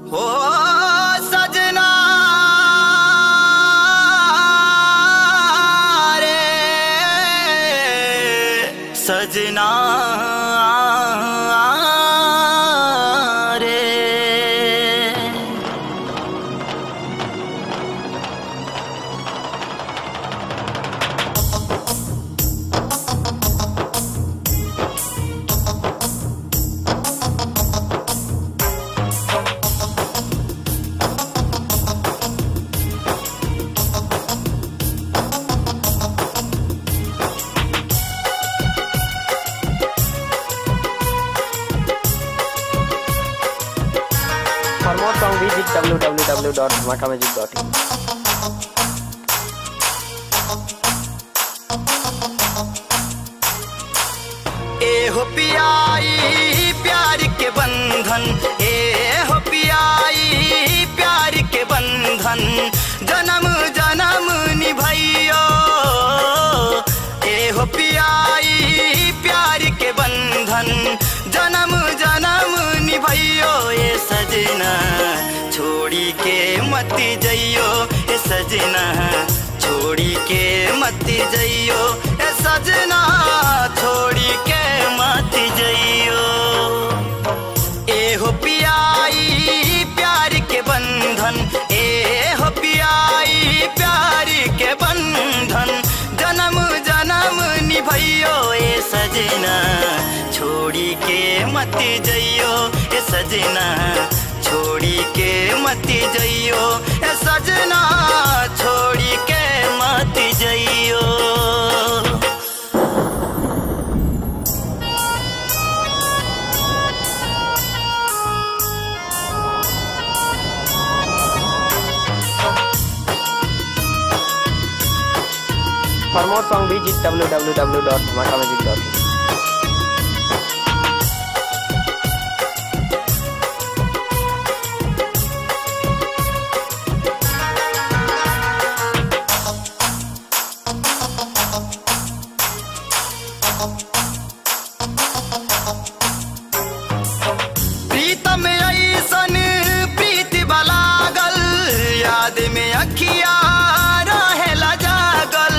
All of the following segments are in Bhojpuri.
हो सजना रे सजना रे For more song visit www.dhamakamusic.in. ए हो पियाई प्यार के बंधन ए हो पियाई प्यार के बंधन जन्म जन्म निभैयो ए हो पियाई प्यार के बंधन जन्म जन्म निभैयो ए सजना छोड़ी के मत जइयो ए सजना छोड़ी के मत जइयो ए सजना छोड़ी के मत जइयो ए हो पियाई प्यार के बंधन ए हो पियाई प्यार के बंधन जन्म जन्म निभैयो ए सजना छोड़ी के मत जइयो ए सजना छोड़ी के मत जइयो ए सजना छोड़ी के मत जइयो For more song visit www.dhamakamusic.in. प्रीतम ऐसन प्रीति बलागल याद में अखिया रहेला जागल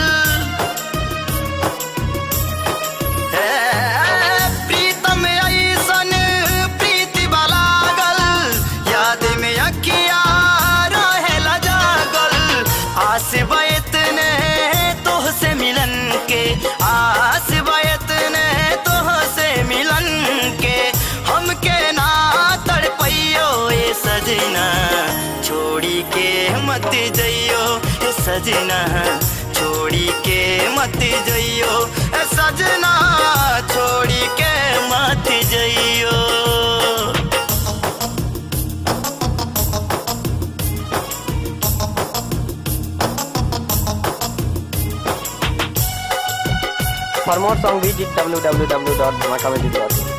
हे, प्रीतम ऐसन प्रीति बलागल याद में अखिया रहेला जागल आस बैत ने तोह से मिलन के आस बैत ने तोह से मिलन के हमके ना तड़पैयो ए सजना छोड़ी के मत जइयो ए सजना छोड़ी के मत जइयो ए सजना छोड़ी के मत जइयो For more song visit www.dhamakamusic.in.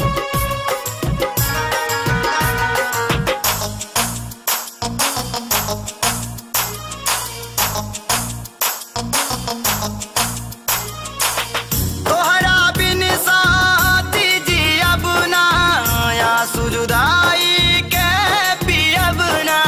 तोहरा बिन साथी जी अब ना या सुजुदाई के पियब ना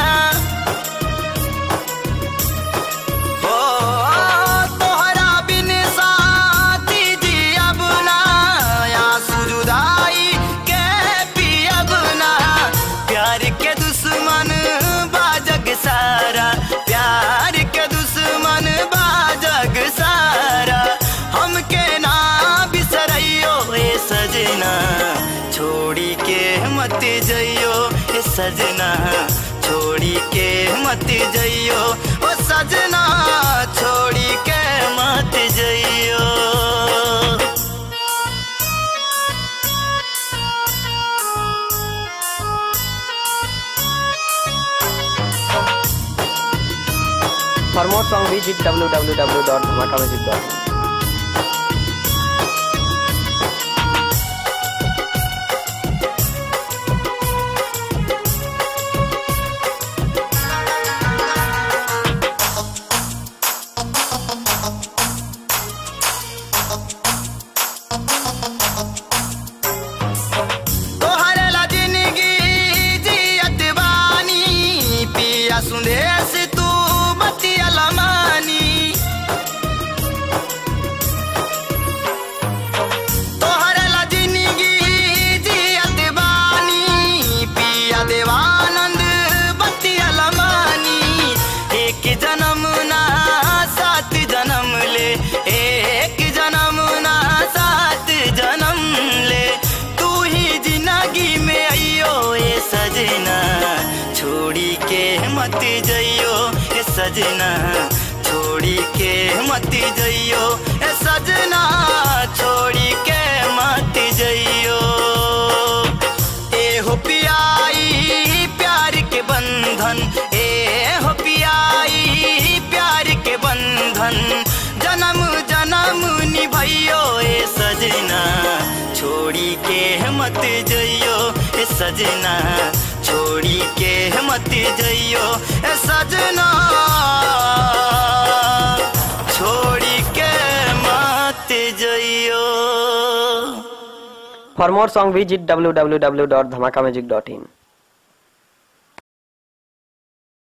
हो तोहरा बिन साथी जी अब ना या सुजुदाई के पियब ना प्यार के दुश्मन बाजग सारा प्यार के दुश्मन बाजग सारा हमके ना बिसरैयो ए सजना छोड़ी के मत जइयो ए सजना छोड़ी के मत जइयो ओ सजना छोड़ी के मत जइयो For more song visit www.dhamakamusic.in. तोहरे ला जिंदगी जियत बा सजना छोड़ी के मत जइयो ए सजना छोड़ी के मत जइयो ए हो पियाई प्यार के बंधन ए हो पियाई प्यार के बंधन जन्म जन्म निभइयो ए सजना छोड़ी के मत जइयो ए सजना छोड़ी के मत जइयो ए सजना छोड़ी के मत जइयो For more song visit www.dhamakamusic.in.